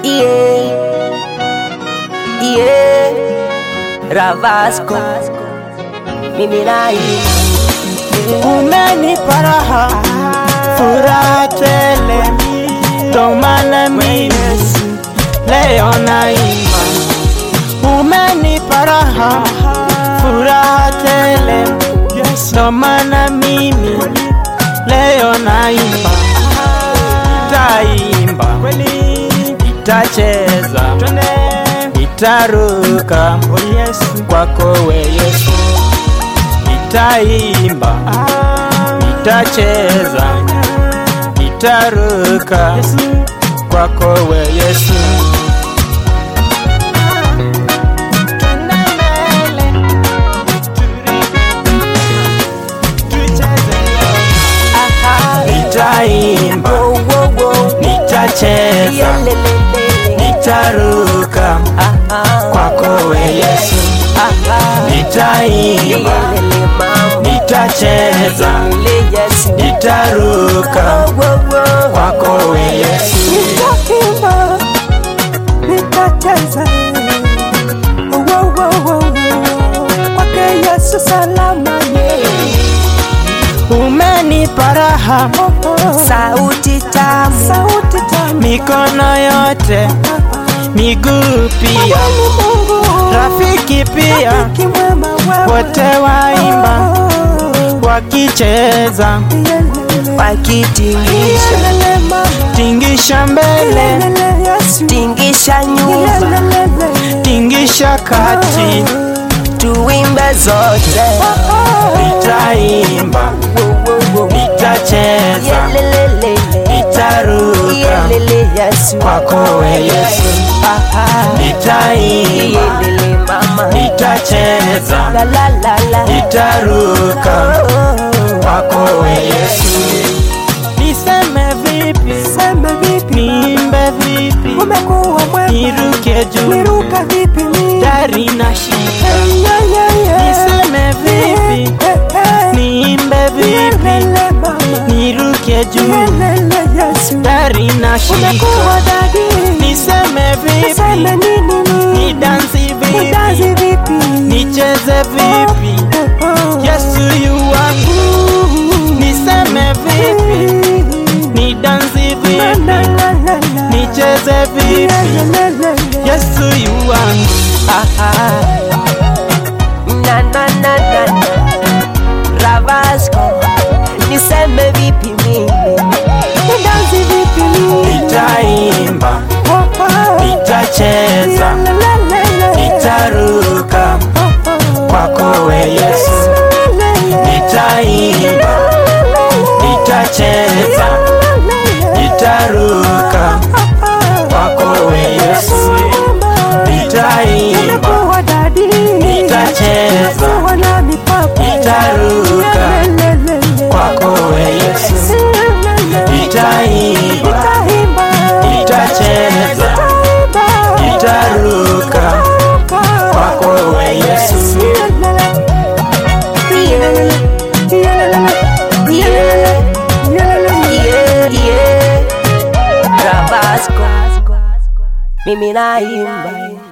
Yeah. Yeah. Ravasco. Mimi nai. Umenipa raha, furaha tele, ndo maana mimi leo naimba. Umenipa raha, furaha tele, ndo maana mimi leo naimba. Nitaimba, nitacheza, nitaruka kwako we Yesu nitaimba, nitacheza, nitaruka kwako we Yesu. Nitaimba, Wo, wo, wo. nitacheza, Yelelelele. nitaruka Ah, kwako we Yesu. ah. Nitaimba, Yelele mama. nitacheza, Yelele Yesu. nitaruka Wo, wo. kwako we Yesu. Nitaimba, nitacheza, wo, wo, wo, wo. kwake Yesu salama ye. Umenipa raha, Oh, oh. Sauti tamu. Sauti tamu mikono yote, miguu pia, ni Mungu, rafiki pia, rafiki mwema wewe. wote waimba Oh, wakicheza, yelele. Wakitingisha. Yelele mama, tingisha mbele, yelele Yesu. Tingisha nyuma. Yelele. tingisha kati, Tuimbe zote. Oh, oh. nitaimba, Wo, wo, wo. nitacheza, Yelelelele. nitaruka Yelele Yesu. kwako we Yesu, nitaimba, Yelele mama. nitacheza, La la la la. nitaruka Oh. kwako we Yesu. Niseme vipi, Sema vipi niimbe vipi, umekuwa mwema niruke juu, niruka vipi mimi dari na shika. Hey, yeah, yeah, yeah. Niseme vipi, Hey, hey. niimbe vipi, Yelele mama niruke juu, Yelele Yesu dari na shika. umekuwa dadi Niseme Niseme vipi, nini mimi nidansi Nidansi vipi, vipi nicheze vipi, Oh, oh. Yesu yu wangu. Niseme vipi, nidansi La, vipi, la, la, la, la. nicheze vipi, Yelele. Yesu yu wangu. Na na na na na. Ravasco. Niseme vipi mimi? Nidansi vipi mimi Nitaimba, Oh, oh. nitacheza, Yelele. nitaruka Oh, oh. kwako we Yesu. Nitaimba, nitacheza, nitaruka kwako we Yesu. Nitaimba, nitacheza, nitaruka kwako we Yesu. Nitaimba, nitacheza, nitaruka kwako we Yesu. Yeah, yeah. Ravasco. Mimi naimba.